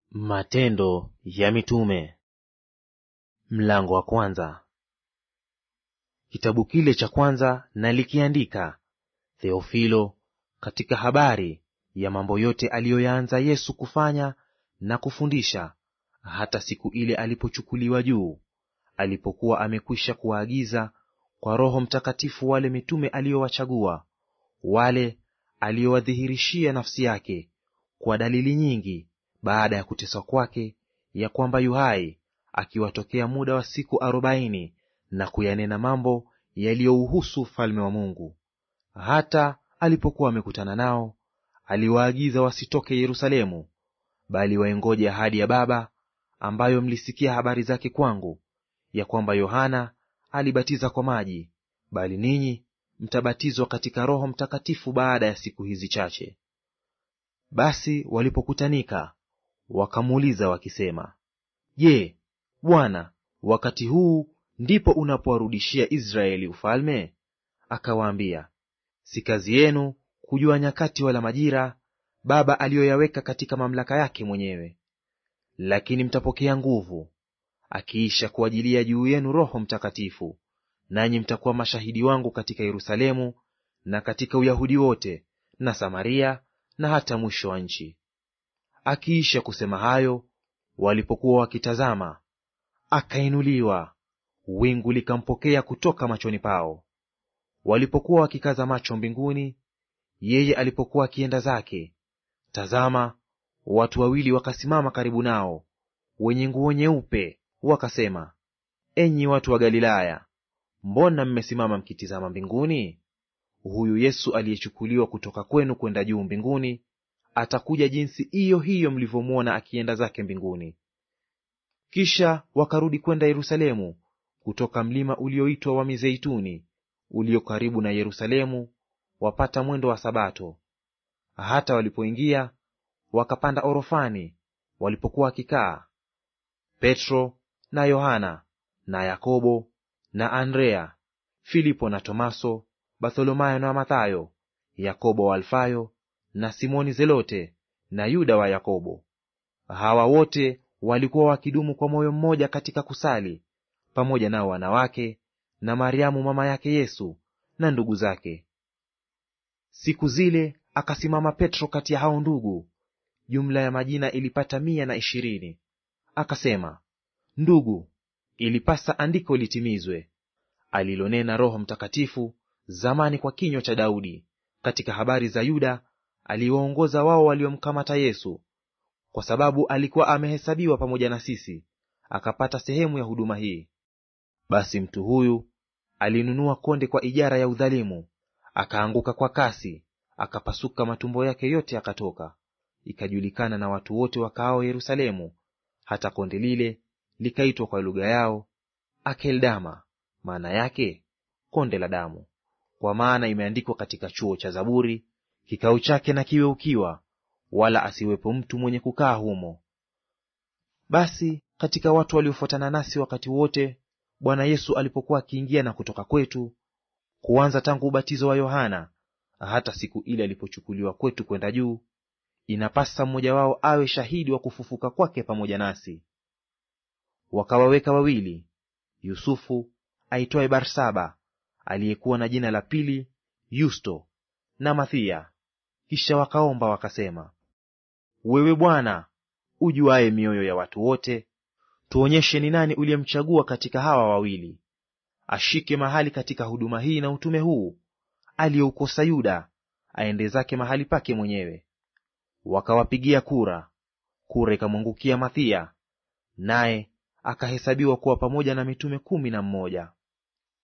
Matendo ya Mitume mlango wa kwanza. Kitabu kile cha kwanza nalikiandika, Theofilo, katika habari ya mambo yote aliyoyaanza Yesu kufanya na kufundisha, hata siku ile alipochukuliwa juu, alipokuwa amekwisha kuwaagiza kwa Roho Mtakatifu wale mitume aliyowachagua, wale aliyowadhihirishia nafsi yake kwa dalili nyingi baada ya kuteswa kwake, ya kwamba yu hai, akiwatokea muda wa siku arobaini, na kuyanena mambo yaliyouhusu ufalme wa Mungu. Hata alipokuwa amekutana nao, aliwaagiza wasitoke Yerusalemu, bali waingoje ahadi ya Baba, ambayo mlisikia habari zake kwangu, ya kwamba Yohana alibatiza kwa maji, bali ninyi mtabatizwa katika Roho Mtakatifu baada ya siku hizi chache. Basi walipokutanika wakamuuliza wakisema, Je, Bwana, wakati huu ndipo unapowarudishia Israeli ufalme? Akawaambia, si kazi yenu kujua nyakati wala majira Baba aliyoyaweka katika mamlaka yake mwenyewe. Lakini mtapokea nguvu, akiisha kuajilia juu yenu Roho Mtakatifu, nanyi mtakuwa mashahidi wangu katika Yerusalemu na katika Uyahudi wote na Samaria na hata mwisho wa nchi. Akiisha kusema hayo, walipokuwa wakitazama, akainuliwa, wingu likampokea kutoka machoni pao. Walipokuwa wakikaza macho mbinguni, yeye alipokuwa akienda zake, tazama, watu wawili wakasimama karibu nao, wenye nguo nyeupe, wakasema, enyi watu wa Galilaya, mbona mmesimama mkitizama mbinguni? Huyu Yesu aliyechukuliwa kutoka kwenu kwenda juu mbinguni atakuja jinsi hiyo hiyo mlivyomwona akienda zake mbinguni. Kisha wakarudi kwenda Yerusalemu kutoka mlima ulioitwa wa Mizeituni, ulio karibu na Yerusalemu, wapata mwendo wa Sabato. Hata walipoingia wakapanda orofani, walipokuwa wakikaa, Petro na Yohana na Yakobo na Andrea, Filipo na Tomaso, Bartholomayo na Mathayo, Yakobo wa Alfayo na Simoni Zelote na Yuda wa Yakobo. Hawa wote walikuwa wakidumu kwa moyo mmoja katika kusali, pamoja nao wanawake na Mariamu mama yake Yesu na ndugu zake. Siku zile akasimama Petro kati ya hao ndugu, jumla ya majina ilipata mia na ishirini. Akasema, Ndugu, ilipasa andiko litimizwe alilonena Roho Mtakatifu zamani kwa kinywa cha Daudi katika habari za Yuda aliwaongoza wao waliomkamata Yesu, kwa sababu alikuwa amehesabiwa pamoja na sisi, akapata sehemu ya huduma hii. Basi mtu huyu alinunua konde kwa ijara ya udhalimu, akaanguka kwa kasi, akapasuka matumbo yake yote akatoka. Ikajulikana na watu wote wakaao Yerusalemu, hata konde lile likaitwa kwa lugha yao Akeldama, maana yake konde la damu. Kwa maana imeandikwa katika chuo cha Zaburi, kikao chake na kiwe ukiwa, wala asiwepo mtu mwenye kukaa humo. Basi katika watu waliofuatana nasi wakati wote Bwana Yesu alipokuwa akiingia na kutoka kwetu, kuanza tangu ubatizo wa Yohana hata siku ile alipochukuliwa kwetu kwenda juu, inapasa mmoja wao awe shahidi wa kufufuka kwake pamoja nasi. Wakawaweka wawili, Yusufu aitwaye Barsaba, aliyekuwa na jina la pili Yusto, na Mathia. Kisha wakaomba wakasema, wewe Bwana ujuaye mioyo ya watu wote, tuonyeshe ni nani uliyemchagua katika hawa wawili, ashike mahali katika huduma hii na utume huu aliyoukosa Yuda, aende zake mahali pake mwenyewe. Wakawapigia kura, kura ikamwangukia Mathia, naye akahesabiwa kuwa pamoja na mitume kumi na mmoja.